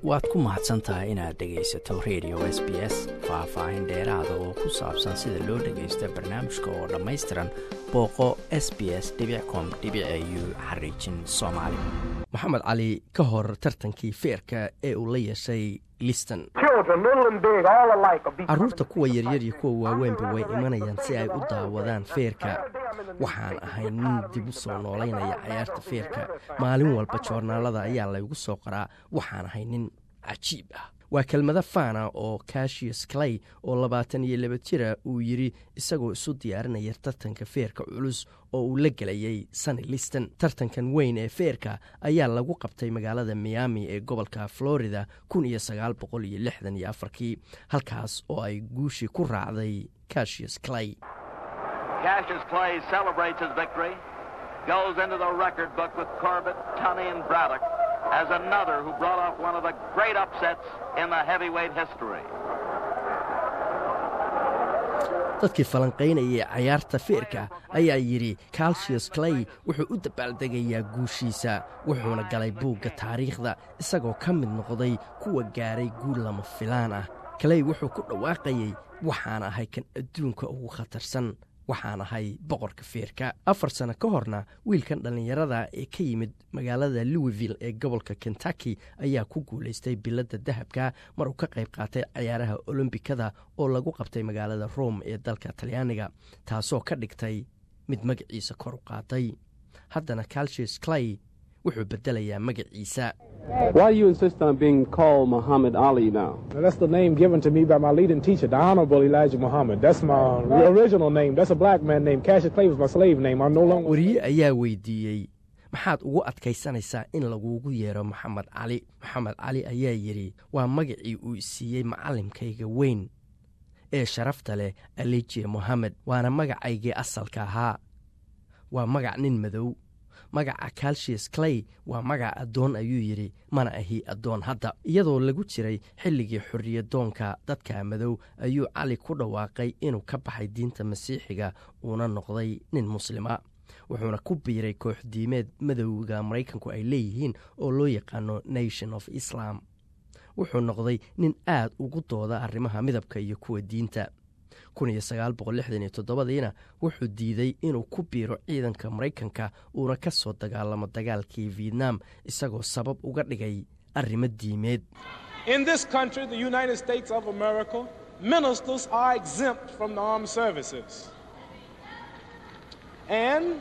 waad ku mahadsan tahay inaad dhegaysato radio s b s faah-faahin dheeraada oo ku saabsan sida loo dhagaysto barnaamijka oo dhammaystiran booqo s b s com u xariijin soomaali maxamed cali ka hor tartankii feerka ee uu la yeeshay liston carruurta kuwa yaryar iyo kuwa waaweynba way imanayaan si ay u daawadaan feerka waxaan ahay nin dib u soo noolaynaya cayaarta feerka maalin walba joornaalada ayaa laygu soo qoraa waxaan ahay nin cajiib ah waa kelmado faana oo cashius clay oo labaatan iyo laba jira uu yidhi isagoo isu diyaarinaya tartanka feerka culus oo uu la gelayay sunny liston tartankan weyn ee feerka ayaa lagu qabtay magaalada miami ee gobolka florida kun iyo sagaal boqol iyo lixdan iyo afarkii halkaas oo ay guushii ku raacday cashius clay Cassius Clay celebrates his victory, goes into the record book with Corbett, Tunney, and Braddock as another who brought off one of the great upsets in the heavyweight history. dadkii falanqaynayay cayaarta feerka ayaa yidhi calsius clay wuxuu u dabaaldegayaa guushiisa wuxuuna galay buugga taariikhda isagoo ka mid noqday kuwa gaaray guul lama filaan ah clay wuxuu ku dhawaaqayey waxaan ahay kan adduunka ugu khatarsan waxaan ahay boqorka feerka afar sano ka horna wiilkan dhallinyarada ee ka yimid magaalada louisville ee gobolka kentucky ayaa ku guulaystay biladda dahabka mar uu ka qayb qaatay cayaaraha olombikada oo lagu qabtay magaalada rome ee dalka talyaaniga taasoo ka dhigtay mid magaciisa kor u qaatay haddana calsius clay wuxuu bedelayaa magaciisa Why do you insist on being called Muhammad Ali now? Now, that's the name given to me by my leading teacher, the Honorable Elijah Muhammad. That's my original name. That's a black man name. Cassius Clay was my slave name. I'm no longer. wariye ayaa weydiiyey maxaad ugu adkaysanaysaa in lagugu yeero maxamed cali maxamed cali ayaa yidhi waa magacii uu isiiyey macallimkayga weyn ee sharafta leh alije mohamed waana magacaygii asalka ahaa waa magac nin madow magaca calsius clay waa magac addoon ayuu yidhi mana ahi addoon hadda iyadoo lagu jiray xilligii xorriyadoonka dadka madow ayuu cali ku dhawaaqay inuu ka baxay diinta masiixiga uuna noqday nin muslima wuxuuna ku biiray kooxdiimeed madowga maraykanku ay leeyihiin oo loo yaqaano nation of islam wuxuu noqday nin aad ugu dooda arrimaha midabka iyo kuwa diinta diina wuxuu diiday inuu ku biiro ciidanka maraykanka uuna ka soo dagaalamo dagaalkii vietnam isagoo sabab uga dhigay arrimo diimeed In this country, the United States of America, ministers are exempt from the armed services. And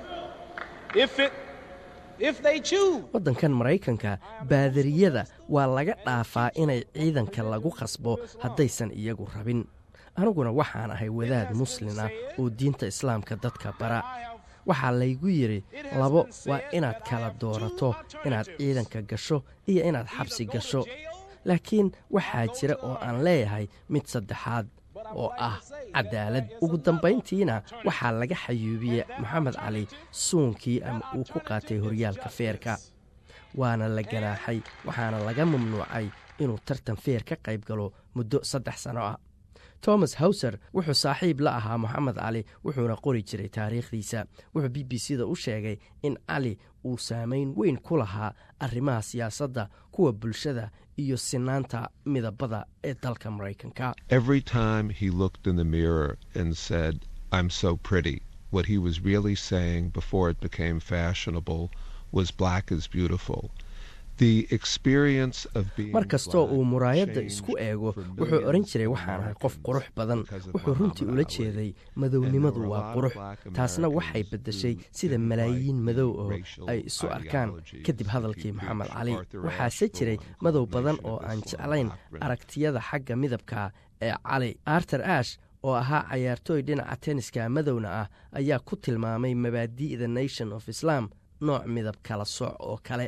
if it if they choose waddankan maraykanka baadariyada waa laga dhaafaa inay ciidanka lagu khasbo haddaysan iyagu rabin aniguna waxaan ahay wadaad muslin ah oo diinta islaamka dadka bara waxaa laygu yidhi labo waa inaad kala doorato inaad ciidanka gasho iyo inaad xabsi gasho laakiin waxaa jira oo aan leeyahay mid saddexaad oo ah cadaalad ugu dambayntiina waxaa laga xayuubiyey moxamed cali suunkii ama uu ku qaatay horyaalka feerka waana la ganaaxay waxaana laga mamnuucay inuu tartan feer ka qayb galo muddo saddex sano ah thomas hawser wuxuu saaxiib la ahaa moxamed cali wuxuuna qori jiray taariikhdiisa wuxuu b b c da u sheegay in cali uu saamayn weyn ku lahaa arrimaha siyaasadda kuwa bulshada iyo sinaanta midabada ee dalka maraykanka Every time he looked in the mirror and said, I'm so pretty, what he was really saying before it became fashionable was black is beautiful. The experience of being mar kastoo black uu muraayadda changed isku eego for wuxuu millions odhan jiray of waxaan ahay qof Americans qurux badan because of wuxuu runtii Muhammad ula Ali. jeeday And there madownimadu were a waa lot of qurux black taasna waxay Americans beddeshay who sida didn't malaayiin like madow the oo racial ay isu arkaan ideologies kadib that hadalkii he moxamed preached. cali Arthur waxaase jiray Asheville madow called badan Nation oo of aan Islam jeclayn doctrine. aragtiyada xagga midabka ee cali arter ash oo ahaa cayaartooy dhinaca tenniska madowna ah ayaa ku tilmaamay mabaadi'da nation of islam nooc midab kala sooc oo kale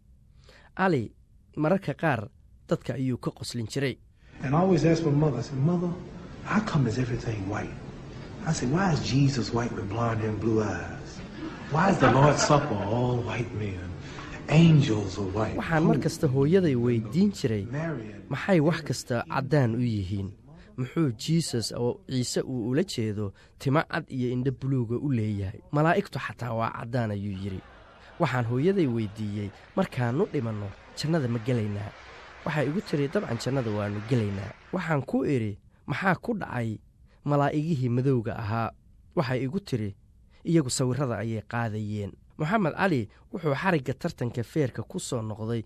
cali mararka qaar dadka ayuu ka qoslin jiray And I always ask my mother, I said, Mother, how come is everything white? I said, Why is Jesus white with blonde hair and blue eyes? Why is the Lord's Supper all white men? Angels are white. waxaan mar kasta hooyaday weydiin jiray Marian. maxay wax kasta caddaan u yihiin muxuu jiisus oo ciise uu ula jeedo timo cad iyo indho buluuga u leeyahay malaa'igtu xataa waa caddaan ayuu yidhi waxaan hooyaday weydiiyey markaannu dhimanno jannada ma gelaynaa waxay igu tiri dabcan jannada waannu gelaynaa waxaan ku idhi maxaa ku dhacay malaa'igihii madowga ahaa waxay igu tiri iyagu sawirrada ayay qaadayeen moxamed cali wuxuu xarigga tartanka feerka ku soo noqday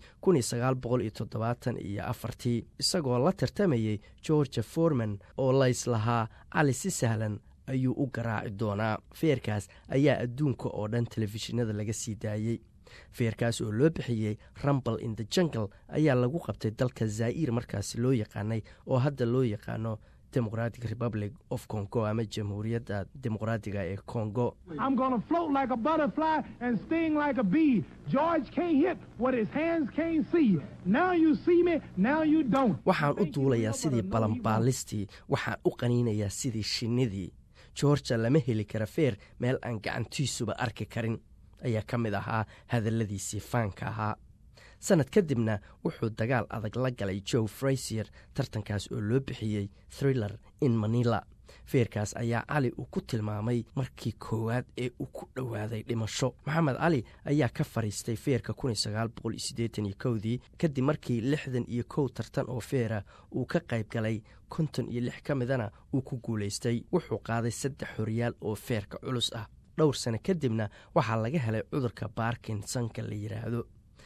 iyo afartii isagoo la tartamayey georgia forman oo layslahaa cali si sahlan ayuu u garaaci doonaa feerkaas ayaa adduunka oo dhan telefishinada laga sii daayey feerkaas oo loo bixiyey rumbal in the jungle ayaa lagu qabtay dalka zaa'ir markaasi loo yaqaanay oo hadda loo yaqaano democratic republic of congo ama jamhuuriyadda dimuqraadiga ee congo I'm gonna float like a butterfly and sting like a bee. George can't hit what his hands can't see. Now you see me, now you don't. waxaan u duulayaa sidii balanbaalistii waxaan u qaniinayaa sidii shinnidii georgia lama heli kara feer meel aan gacantiisuba arki karin ayaa ka mid ahaa hadalladiisii faanka ahaa sannad kadibna wuxuu dagaal adag la galay joe frasier tartankaas oo loo bixiyey thriller in manila feerkaas ayaa cali uu ku tilmaamay markii koowaad ee uu ku dhowaaday dhimasho maxamed cali ayaa ka fadhiistay feerka dii kadib markii lixdan iyo kow tartan oo feera uu ka qayb galay konton iyo lix ka midana uu ku guulaystay wuxuu qaaday saddex horyaal oo feerka culus ah dhowr sano kadibna waxaa laga helay cudurka barkinsonka la yidhaahdo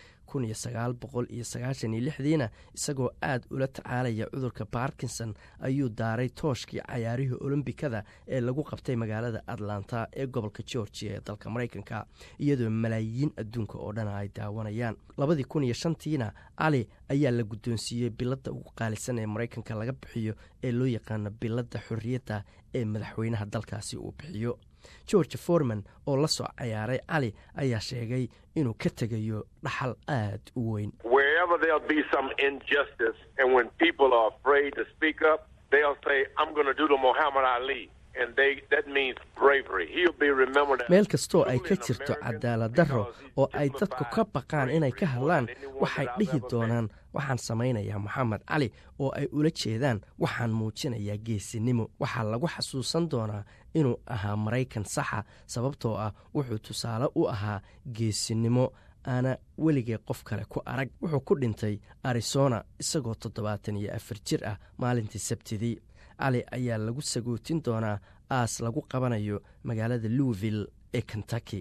diina isagoo aad ula tacaalaya cudurka barkinson ayuu daaray tooshkii cayaarihii olombikada ee lagu qabtay magaalada atlanta ee gobolka georgia ee dalka maraykanka iyadoo malaayiin adduunka oo dhan ay daawanayaan tiina cali ayaa la guddoonsiiyey biladda ugu qaalisan ee maraykanka laga bixiyo ee loo yaqaano biladda xorriyadda ee madaxweynaha dalkaasi uu bixiyo george forman oo la soo cayaaray cali ayaa sheegay inuu ka tegayo dhaxal aad u weyn Wherever there'll be some injustice, and when people are afraid to speak up, they'll say, I'm going to do the Muhammad Ali. And they, that means bravery. He'll be remembered as meel kastoo ay truly ka an jirto American cadaalad darro because he oo ay dadku ka exemplified baqaan inay ka hadlaan bravery than anyone waxay that I've dhihi ever met. doonaan waxaan samaynayaa moxamed cali oo ay ula jeedaan waxaan muujinayaa geesinimo waxaa lagu xasuusan doonaa inuu ahaa maraykan saxa sababtoo ah wuxuu tusaale u ahaa geesinimo aana weligee qof kale ku arag wuxuu ku dhintay arizona isagoo toddobaatan iyo afar jir ah maalintii sabtidii cali ayaa lagu sagootin doonaa aas lagu qabanayo magaalada louisville ee kentucky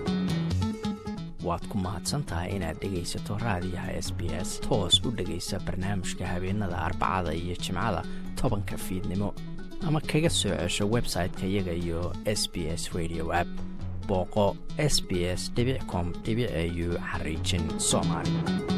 waad ku mahadsan tahay inaad dhegaysato raadiyaha s b s toos u dhegaysa barnaamijka habeenada arbacada iyo jimcada tobanka fiidnimo ama kaga soo cesho website-ka iyaga iyo s b s radio app booqo s b s com au xariijin soomaali